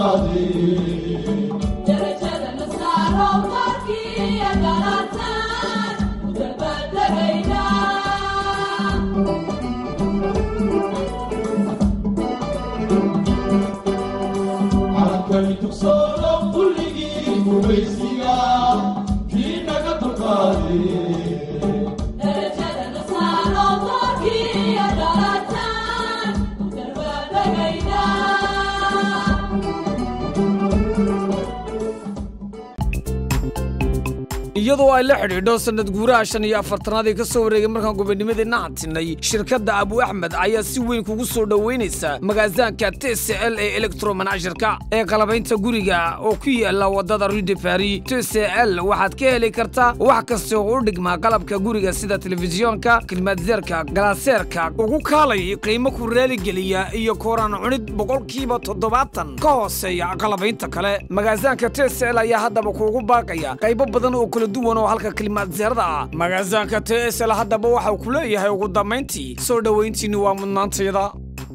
iyadoo ay la xidhiidho sanad guuraha shan iyo afartanaad ee ka soo wareegay markaan gobonnimadeenna hadtinay shirkadda abu axmed ayaa si weyn kugu soo dhoweynaysa magaasaanka t c l ee elektromanashirka ee qalabaynta guriga oo ku yaala waddada rude bari t c l waxaad ka heli kartaa wax kasta oo u dhigmaa qalabka guriga sida telefisyoonka klimaatzeerka galaaseerka ugu kaalay qiimo ku raaligeliya iyo kooraan cunid boqolkiiba toddobaatan ka hooseeya qalabaynta kale magaasaanka t c l ayaa haddaba kuugu baaqaya qaybo badan oo kala duwan oo halka kalimaadzeerada ah magaasaanka t s l haddaba waxau ku leeyahay ugu dambayntii soo dhowayntiinni waa mudnaantayada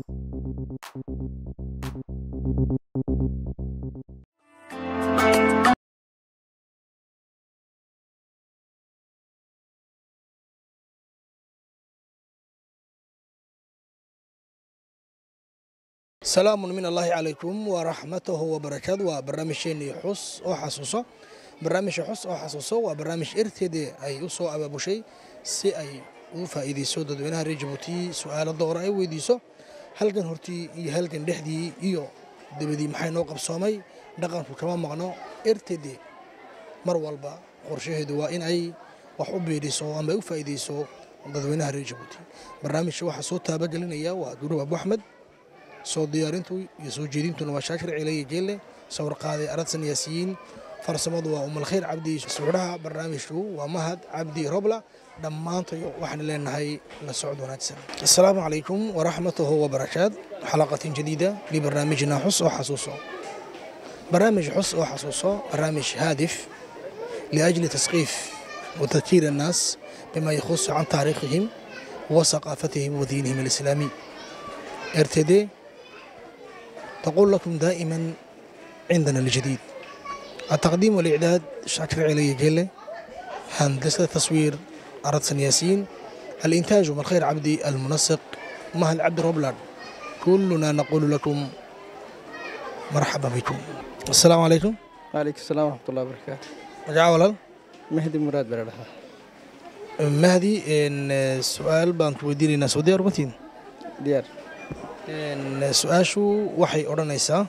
salaamu min allaahi calaykum waraxmatahu wabarakaatu waa barnaamijkeennii xus oo xasuuso barnaamijka xus oo xasuuso waa barnaamij erteedii ay u soo abaabushay si ay ugu faa'iidayso dadweynaha reer jabuuti su'aalo doora ay weydiiso halgan hortii iyo halgan dhexdii iyo debadii maxay noo qabsoomay dhaqanku kama maqno erteedii mar walba qorshaheedu waa in ay wax u biidhiso ama ay u faa'iidayso dadweynaha reer jabuuti barnaamijka waxaa soo taabagelinaya waa duruub abu axmed soo diyaarintu iyo soo jeedintuna waa shaakir ciileye jeelle sawir qaaday aradsan yaasiyiin farsamadu waa umalkhayr cabdi suuxdhaha barnaamijku waa mahad cabdi robla dhammaantayo waxaan leenahay la socod wanaagsan assalaamu calaykum waraxmatuhu wabarakaat xalaqatin jadiida libarnaamijina xus oo xasuuso barnaamij xus oo xasuuso barnaamij haadif liajli tasqiif وتذكير الناس بما يخص عن تاريخهم وثقافتهم ودينهم الإسلامي ارتدي تقول لكم دائما عندنا الجديد التقديم والإعداد شاكر علي جيلة هندسة التصوير أردسن ياسين الإنتاج من خير عبدي المنسق مهل عبد روبلر كلنا نقول لكم مرحبا بكم السلام عليكم وعليكم السلام ورحمة الله وبركاته مجاعة ولا مهدي مراد بردها مهدي إن سؤال بانك ودينينا سعودية أربعتين ديار إن سؤاشو waxay odhanaysaa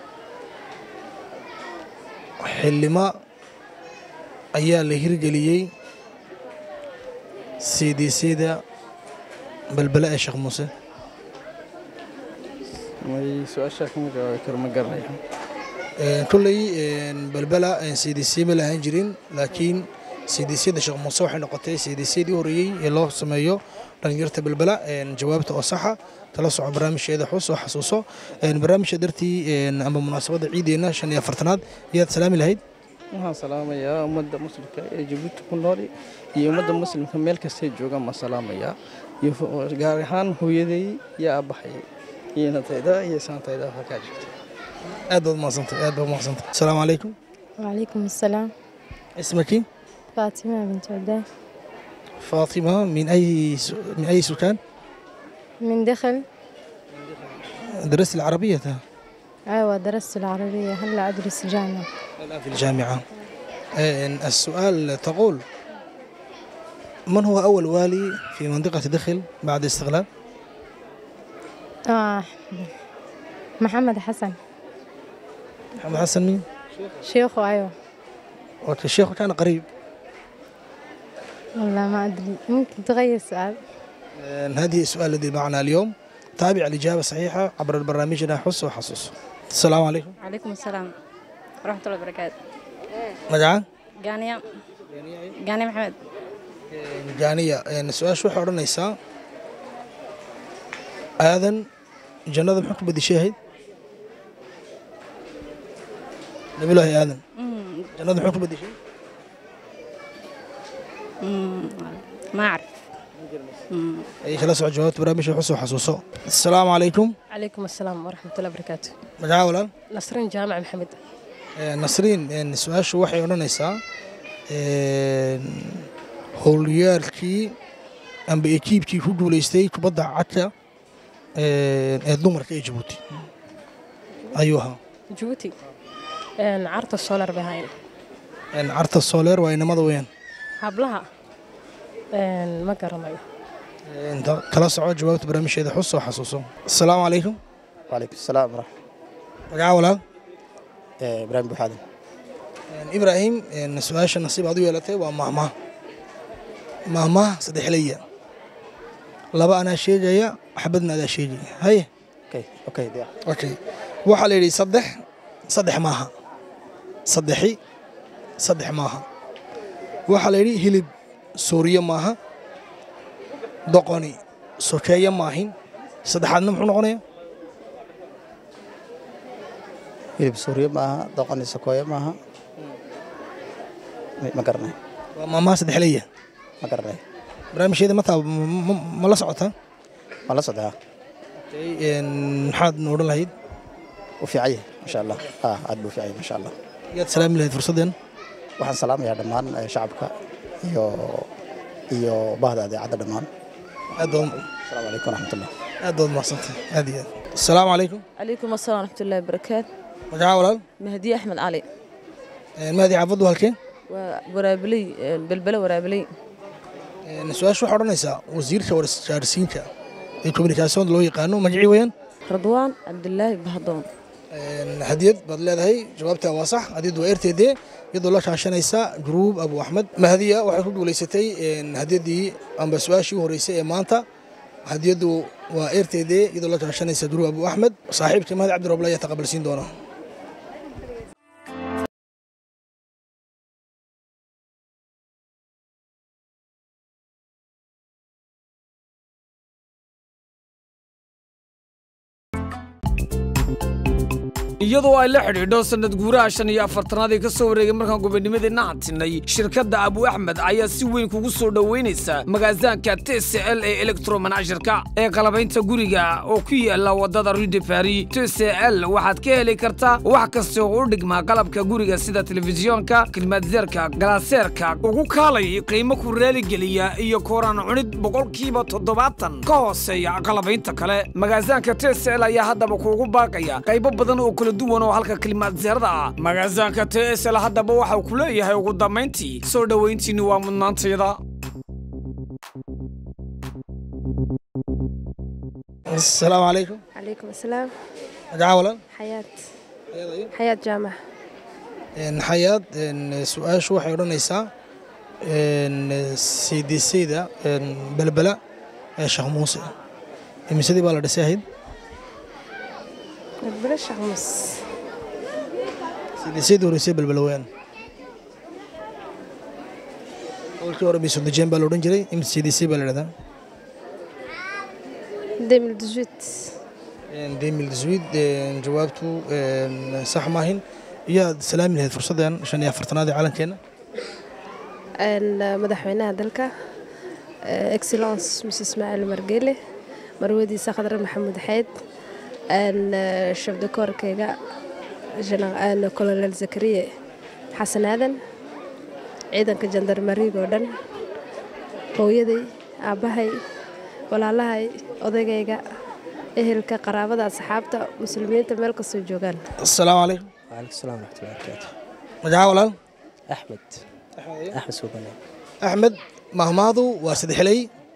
xildhima ayaa la hirgeliyey cdcda balbele ee sheekh muuse may su-aashaa kama jawaabi karo ma garanayo kolley balbela cdc ma lahaan jirin laakiin cdcda sheekh muuse waxay noqotay cdcdii horeeyey ee loo sameeyo dhalinyarta balbela jawaabta oo saxa tala soco barnaamijkeeda xus oo xasuuso barnaamijka dartii amba munaasabadda ciideenna shan iyo afartanaad yaad salaami lahayd waxaan salaamayaa ummadda muslimka ee jabuuti ku nool iyo ummadda muslimka meel kastay joogaan ma salaamayaa iyo gaar ahaan hooyaday iyo aabbahay iyo natayda iyo saantayda halkaa jirta aad baad umahadsantay aad baad umahadsantay asalaamu calaykum وعليكم السلام اسمك فاطمة بنت عدان فاطمة من أي س... من أي سكان من دخل درست العربية ده. أيوة درست العربية هلا أدرس جامعة الآن في الجامعة آه، السؤال تقول من هو أول والي في منطقة دخل بعد استقلال؟ آه محمد حسن محمد حسن مين؟ شيخه أيوة وقت الشيخ كان قريب والله ما أدري ممكن تغير سؤال آه، هذه السؤال الذي معنا اليوم تابع الإجابة الصحيحة عبر برنامجنا حس وحصص السلام عليكم عليكم السلام ورحمة الله وبركاته مجاعة قانية قانية محمد جانية آه، السؤال شو حورنا نيسا آذن جنة محكم بدي شاهد نبي الله آذن مم. جنة محكم بدي شاهد مم. ما أعرف ayay kala soco jawaabta barnaamijka xus oo xasuuso asalaamu calaykum عليكم السلام ورحمة الله وبركاته magaca walaal نصرين جامع محمد Ee, nasriin een, su-aashu waxay odhanaysaa een, howlyaalkii amba ekiibkii ku guulaystay kubadda cagta een, ee dumarka ee jabuuti ayuu ahaa جيبوتي إن عرض السولار بهاين Een, carta sooleer waa inamada weeyaan هبلها إن ما قرناyo Een, ta- kala soco jawaabta barnaamijkeeda xus oo xasuuso asalaamu calaykum وعليكم السلام ورحمة magaca walaal الله إبراهيم بوحادن Een, ibraahim een, su-aasha nasiib aad u yeelatay waa mahmah mahmah saddexleya laba anaa sheegaya xabadna adaa sheegaya haye أوكي أوكي دي okay waxaa la yidhi saddex saddex maaha saddexi saddex maaha waxaa la yidhi hilib sooriye maaha doqoni sokeeye maahin saddexaadna muxuu noqonaya hilib suuriye maaha doqoni sakooye maaha Ma- ma garanay waa maamaha saddexleya ma garanay barnaamijkeeda mataa ma- ma- ma la socotaa ma la socdaa Okay, een, maxaad na odhan lahayd u fiican yahay masha allah ah aad buu u fiican yahay masha allah yaad salaami lahayd fursadeen waxaan salaamayaa dhammaan eh, shacabka iyo iyo bahda adeecadda dhammaan aad baad asalaamu calaykum waraxmatullah aad baad mahadsantahay aad iyo aad asalaamu calaykum عليكم السلام ورحمة الله وبركاته magaca walaal مهدي أحمد علي Een, mahdi caafaddu halkeen ورابلي بلبلة ورابلي Een, su-aasha waxaa odhanaysaa wasiirka wargaarsiinka ee communication loo yaqaano magacii weeyaan رضوان عبد الله بهضون Een, hadiyad baad leedahay jawaabtaa waa sax hadiyaddu waa rtd iyadoo la kaashanaysa gruub abu axmed mahdiya waxay ku guulaysatay een, hadiyaddii amba su-aashii u horeysay ee maanta hadiyaddu waa rtd iyadoo la kaashanaysa gruub abu axmed saaxiibka mahdi cabdirooble ayaa taqabalsiin doona iyadoo ay la xidhiidho sanad guuraha shan iyo afartanaad ee ka soo wareegay markaan gobonnimadeenna hadsinay shirkadda abu axmed ayaa si weyn kugu soo dhoweynaysa magaasaanka tcl ee elektromanashirka ee qalabaynta guriga oo ku yaala waddada rue de paris tcl waxaad ka heli kartaa wax kasta oo u dhigmaa qalabka guriga sida telefisyoonka kilmaadzeerka galaaseerka ugu kaalay qiimo ku raaligeliya iyo kooraan cunid boqolkiiba toddobaatan ka hooseeya qalabaynta kale magaasaanka tcl ayaa haddaba kuugu baaqaya qaybo badan oo kala duwan oo halka kilimaadzeerada ah magaasaanka tsl haddaba waxau ku leeyahay ugu dambayntii soo dhowayntiinni waa mudnaantayda asalaamu calaykum عليكم السلام magaca walaal حياة حياة جامع Een, xayaad een, su-aashu waxay odhanaysaa cdcda belbela ee sheekh muuse imisadii baa la dhisay ahayd بلاش حمص cdcdii horeysay belbela weyaan qolkii hore bisodejeen baa la odhan jiray im cdc baa la dhahdaa ديمل دجوت demil swid jawaabtu een, sax maahin iyaad salaami lahayd fursaddan shan iyo afartanaad ee calankeena madaxweynaha dalka excellence ms ismaaciil margele marwadiisa khadre maxamuud xeyd shabdakoorkayga colonel zakariye xasan aadan ciidanka jandarmariga oo dhan hooyaday aabbahay walaalahay odaygayga ehelka qaraabada asxaabta muslimiinta meel kastoo joogaan asalaamu calaykum وعليكم السلام ورحمة الله وبركاته magaca walaal أحمد أحمد سوبنا axmed mahmaadu waa saddexley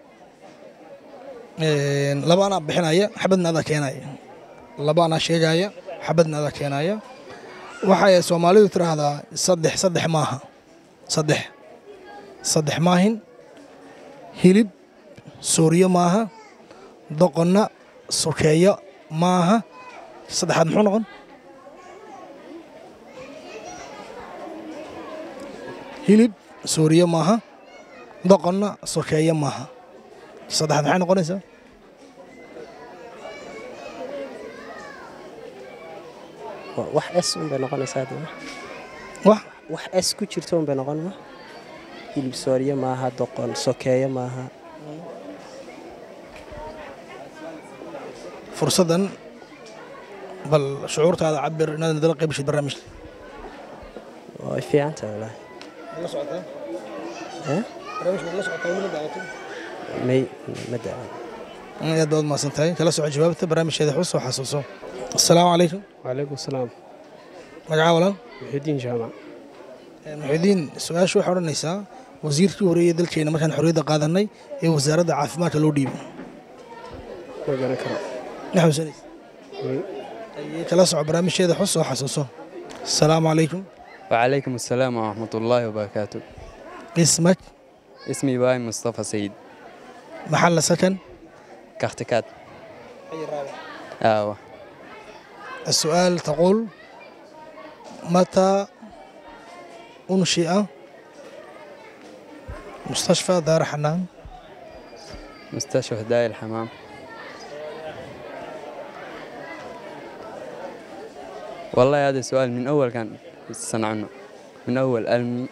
laba anaa bixinaya xabadna adaa keenaya laba anaa sheegaya xabadna adaa keenaya waxay soomaalidu tiraahdaa saddex saddex maaha saddex saddex maahin hilib sooriyo maaha doqonna sokeeyo maaha saddexaad muxuu noqon hilib sooriyo maaha doqonna sokeeyo maaha saddexaad maxay noqonaysaa wax s un bay noqonaysaa hadda wax wax s ku jirto un bay noqon ma hilib sooriye maaha doqon sokeeye maaha fursaddan bal shucuurtaada cabir inaad nadala qaybashid barnaamijka way fiican tahay wallaahi la socotaa Eh? barnaamijka la socotaa weli ma daawatin may ma daawan aad baad umahadsan tahay kala soco jawaabta barnaamijkeeda xus oo xasuuso asalaamu calaykum وعليكم السلام magacaa walaan محي الدين جامع muxidiin su-aasha waxay odhanaysaa wasiirkii horeeyey dalkeena markaan xorriyadda qaadanay ee wasaaradda caafimaadka loo dhiibay ما قال كرم ma xasuusanaysa kala soco barnaamijkeeda xus oo xasuuso asalaamu calaykum وعليكم السلام ورحمة الله وبركاته اسمك اسمي إبراهيم مصطفى سيد محل سكن كاختكات آه السؤال تقول متى أنشئ مستشفى دار حنان مستشفى هدايا الحمام والله هذا سؤال من أول كان يستنى عنه من أول ألمي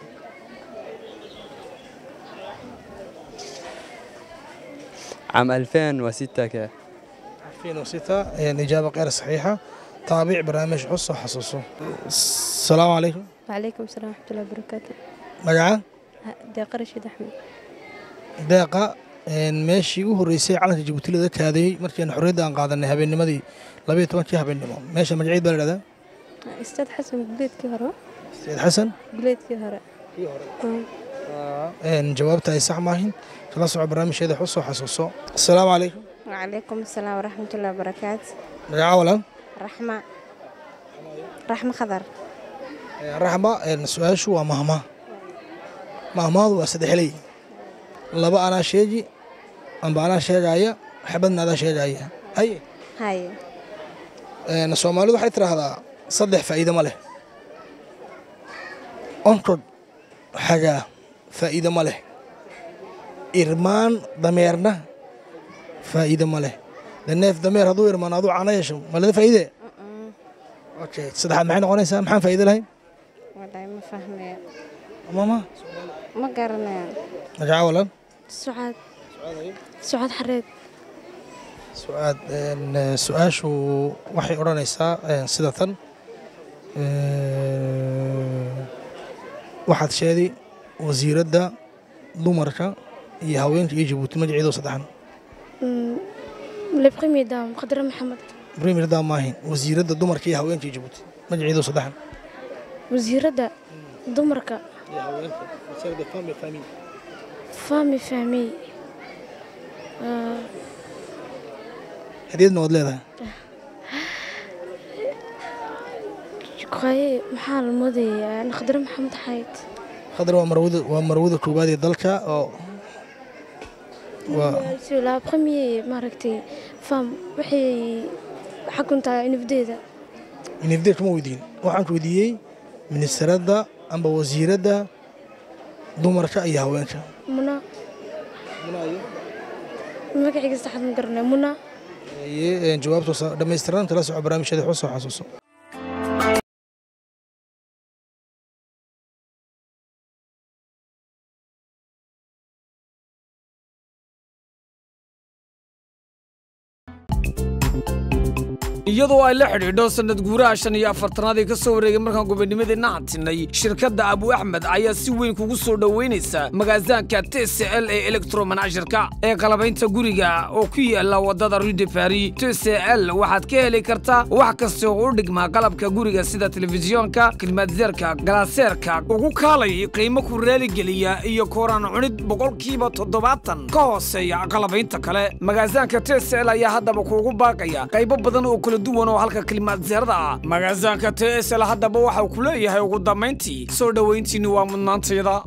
عام 2006 كده 2006 يعني إجابة غير صحيحة تابع برنامج حصة حصصه السلام عليكم وعليكم السلام ورحمة الله وبركاته مقعة deeqa rashiid axmed deeqa een, meeshii u horreysay calanka jabuuti laga kaadayey markiian xorriyadda aan qaadanay habeennimadii labayo tobankii habeennimo meesha magaceed baa la dhahdaa istaad xasan guleedkii hore sayid xasan guleedkii hore een, jawaabta ay sax maahin kala soco barnaamijkeeda xus oo xasuuso asalaamu calaykum وعليكم السلام ورحمة الله وبركاته magaca walaan رحمة رحمة خضر Een, raxma een, su-aashu waa mahma mahmaadu waa saddexley laba anaa sheegi amba anaa sheegaya xabadna adaa sheegaya haye هاي Een, soomaalidu waxay tidhaahdaa saddex faa'iido ma leh onkod xagaa faa'iido ma leh irmaan dameerna faa'iido ma leh de neef dameer hadduu irmaan aduu cana yeesho malada faa'iide okay saddexaad maxay noqonaysaa maxaan faa'iido lahayn والله ما فاهمة mama ما قرنا magaca walan sucaad sucaad xareed su-aad een, eh, su-aashu waxay odhanaysaa een, sida tan Een, waxaad sheeday wasiiradda dumarka iyo haweenka iyo jabuuti magaceedu saddexan le premier dame qadre maxamed premier daa maahin wasiiradda dumarka iyo haweenka iyo jabuuti magaceedu saddexan wasiiradda dumarka fami fahmey hadiyadna waad leedahay qaye maxaa la moodayaa qadre maxamed xayd khadar waa marwada waa marwada koowaad ee dalka oo waa C'est la première maaragtay fam waxay xakuntaa nafdeeda inifdeed kuma weydiin waxaan ku weydiiyey ministeradda amba wasiiradda dumarka iyo haweenka muna magaciga saxad ma garanay muna Ee, jawaabtu dhammaystiran kala soco barnaamijyada xus oo xasuuso iyadoo ay la xidhiidho sanad guuraha shan iyo afartanaad ee ka soo wareegay markaan gobonnimadeenna hadtinay shirkadda abu axmed ayaa si weyn kugu soo dhoweynaysa magaasaanka tcl ee elektromanashirka ee qalabaynta guriga oo ku yaala waddada rue de paris tcl waxaad ka heli kartaa wax kasta oo u dhigmaa qalabka guriga sida telefisyoonka klimaatzeerka galaaseerka ugu kaalay qiimo ku raaligeliya iyo kooraan cunid boqolkiiba toddobaatan ka hooseeya qalabaynta kale magaasaanka tcl ayaa haddaba kuugu baaqaya qaybo badan oo kala duwan oo halka klimaatzeerada ah magaasaanka tsl haddaba waxau ku leeyahay ugu dambayntii soo dhowayntiinni waa mudnaantayada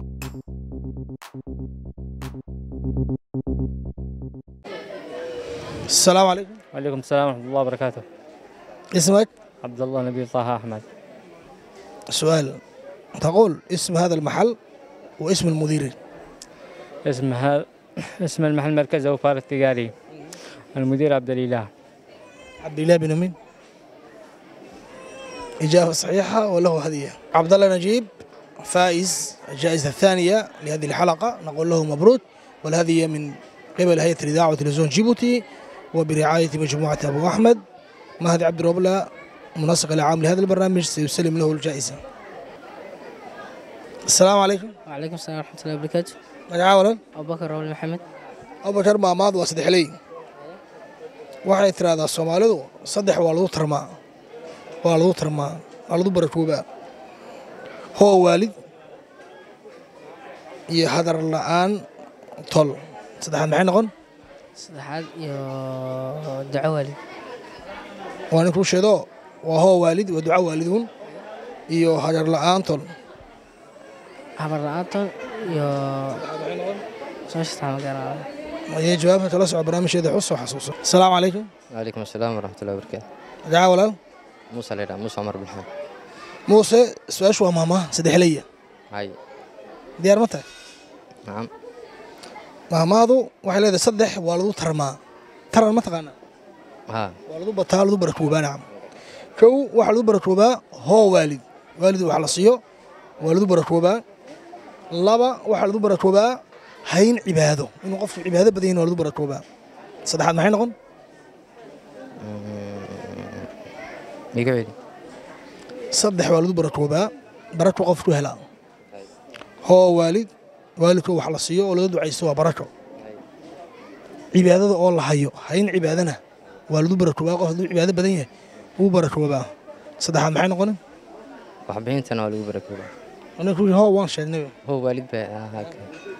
السلام عليكم وعليكم السلام ورحمة الله وبركاته اسمك عبد الله نبي طه أحمد سؤال تقول اسم هذا المحل واسم المدير اسم هذا اسم المحل مركز أوفار التجاري المدير عبد الإله عبد الله بن مين إجابة صحيحة وله هدية عبد الله نجيب فائز الجائزة الثانية لهذه الحلقة نقول له مبروك والهدية من قبل هيئة الإذاعة وتلفزيون جيبوتي وبرعاية مجموعة أبو أحمد مهدي عبد الربلة منسق العام لهذا البرنامج سيسلم له الجائزة السلام عليكم وعليكم السلام ورحمة الله وبركاته magacaa walan أبو بكر رول محمد abubakar maamaad waa saddexley waxay tiraahdaa soomaalidu saddex waa lagu tarmaa waa lagu tarmaa waa lagu barakoobaa hoo waalid iyo hadar la'aan tol saddexaad maxay noqon saddexaad iyo duco waalid waa ninkuu sheedo waa hoo waalid waa duco waaliduun iyo hadar la'aan tol habar la'aantood iyo soo shastaa ma garanaayo ayay jawaabta kala soco barnaamijkeeda xus oo xasuuso asalaamu calaykum وعليكم السلام ورحمة الله وبركاته magacaa walaal موسى ليلى موسى عمر بن حمد muuse su-aashu waa maamaha saddexleya هاي diyaar ma tahay نعم maamaadu waxay leedahay saddex waa lagu tarmaa taran ma taqaanaa ها waa lagu bataa lagu barakoobaa nacam kow waxaa lagu barakoobaa hoo waalid waalid wax la siiyo waa lagu barakoobaa laba waxaa lagu barakoobaa hayn cibaado inuu qofku cibaado badan yahin waa lagu barakoobaa saddexaad maxay noqon يقعد saddex waa lagu barakoobaa barako qofku helaa hoo waalid waalidka wax la siiyo oo laga ducaysto waa barako cibaadada oo la hayo hayn cibaadana waa lagu barakoobaa qof hadduu cibaado badan yahay wuu barakoobaa saddexaad maxay noqonin وحبينتنا ولا بركوبة aniga kuwii hoo waan sheegnay هو والد بقى هاك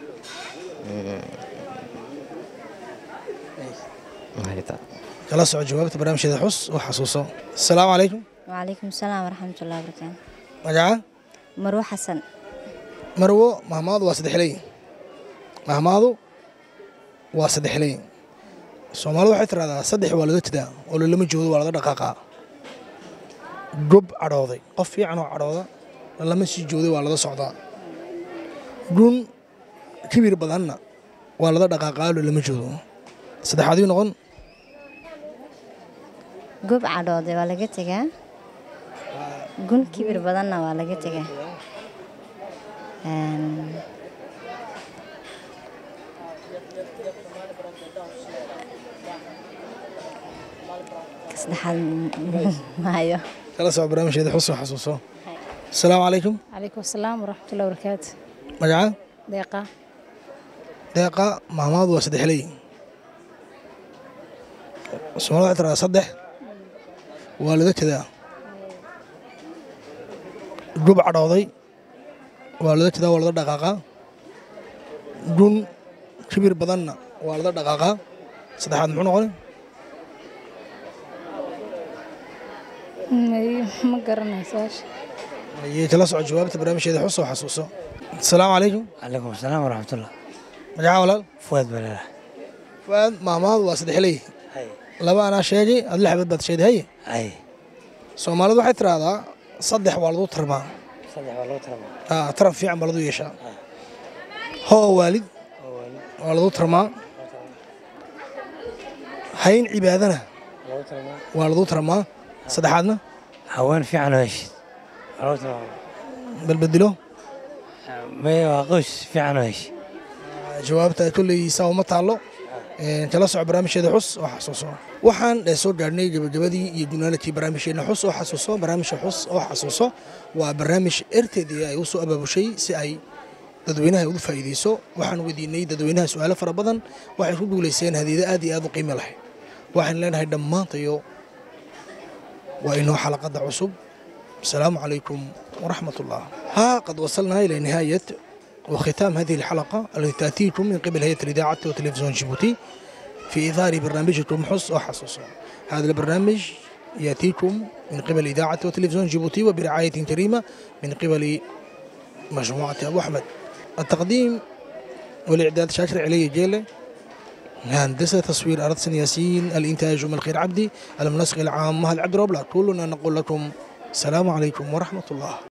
هاي تعال kala soco jawaabta barnaamijkeeda xus oo xasuuso asalaamu calaykum وعليكم السلام ورحمة الله وبركاته magaca مروة حسن marwo mahmaadu waa saddexley mahmaadu waa saddexley soomaalidu waxay tiraahdaa saddex waa laga jidaa oo lalama joodo waa laga dhaqaaqaa gob cadhooday qof fiican oo cadhooda lalama sii jooday waa laga socdaa gun kibir badanna waa laga dhaqaaqaa lalama joodo saddexaadii noqon gob cadhoode waa laga tegaa gun kibir badanna waa laga tegaa Een, ka saddexaad maayo kala soco barnaamijkeeda xus oo xasuuso asalaamu calaykum calaykum asalaam waraxmat ullahi wabarakaatu magaca deeqa deeqa mahmaadu waa saddexley soomaalida waxay tiraahdaa saddex waa laga jedaa gub cadhooday waa laga jedaa waa laga dhaqaaqaa gun kibir badanna waa laga dhaqaaqaa saddexaad muxuu noqon ma garanay su-aasha ayay kala soco jawaabta barnaamijkeeda xus oo xasuuso asalaamu calaykum عليكم السلام ورحمة الله magaca walaal فؤاد بلاله fuaad mahmaadu waa saddexley laba anaa sheegay aad lix xabad baad sheegday haye أي soomaalidu waxay tiraahdaa saddex waa lagu tarmaa صدق والله ترى Ah, taran fiican baa lagu yeeshaa hoo waalid waa lagu tarmaa hayn cibaadana waa lagu tarmaa saddexaadna هوان في عنه ايش والله ترى balbedelo ما يواقوش في عنه ايش jawaabta kolleysa uma taallo Een, kala soco barnaamijkeeda xus oo xasuuso waxaan eh, soo gaarhnay gabagabadii iyo gunaanadkii barnaamijkeena xus oo xasuuso barnaamijka xus oo xasuuso waa barnaamij erteedii ay u soo abaabushay si ay dadweynaha ugu faa'iideyso waxaan weydiinay dadweynaha su-aalo fara badan waxay ku guulaysteen hadiida aad iyo aad u qiimo lahayd waxaan leenahay dhammaantayo waa inoo xalaqada cusub asalaamu calaykum waraxmat ullah ها قد وصلنا إلى نهاية وختام هذه الحلقة التي تأتيكم من قبل هيئة الإذاعة وتلفزيون جيبوتي في إثار برنامجكم حس وحصص هذا البرنامج يأتيكم من قبل إذاعة وتلفزيون جيبوتي وبرعاية كريمة من قبل مجموعة أبو أحمد التقديم والإعداد شاكر علي جيلة هندسة تصوير أرد سن ياسين الإنتاج أم الخير عبدي المنسق العام مهد عبد الرب كلنا نقول لكم السلام عليكم ورحمة الله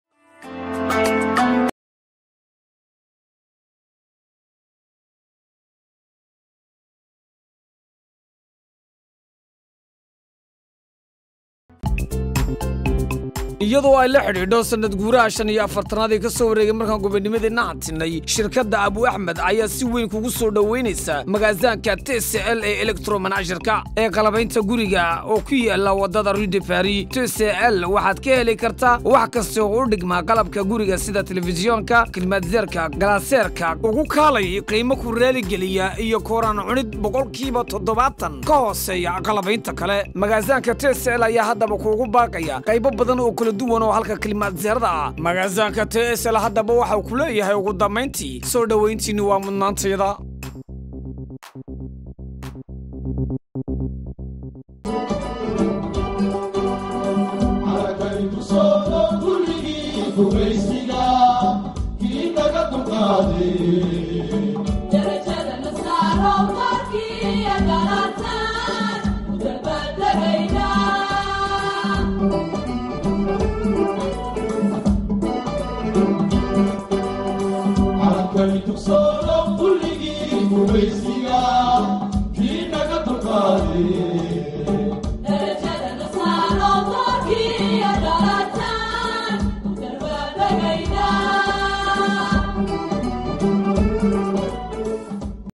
iyadoo ay la xidhiidho sanad guuraha shan iyo afartanaad ee ka soo wareegay markaan gobonnimadeenna hadtinay shirkadda abu axmed ayaa si weyn kugu soo dhoweynaysa magaasaanka t c l ee elektromanashirka ee qalabaynta guriga oo ku yaala wadada rue de paris t c l waxaad ka heli kartaa wax kasta oo u dhigmaa qalabka guriga sida telefisyoonka klimaatzeerka galaaseerka ugu kaalay qiimo ku raaligeliya iyo kooraan cunid boqolkiiba toddobaatan ka hooseeya qalabaynta kale magaasaanka t c l ayaa haddaba kuugu baaqaya qaybo badan oo kala duwan oo halka klimaatzeerada ah magaasaanka t s l haddaba waxau ku leeyahay ugu dambayntii soo dhowayntiinni waa mudnaantayda Kulligii gumaysiga kii naga dulqaaday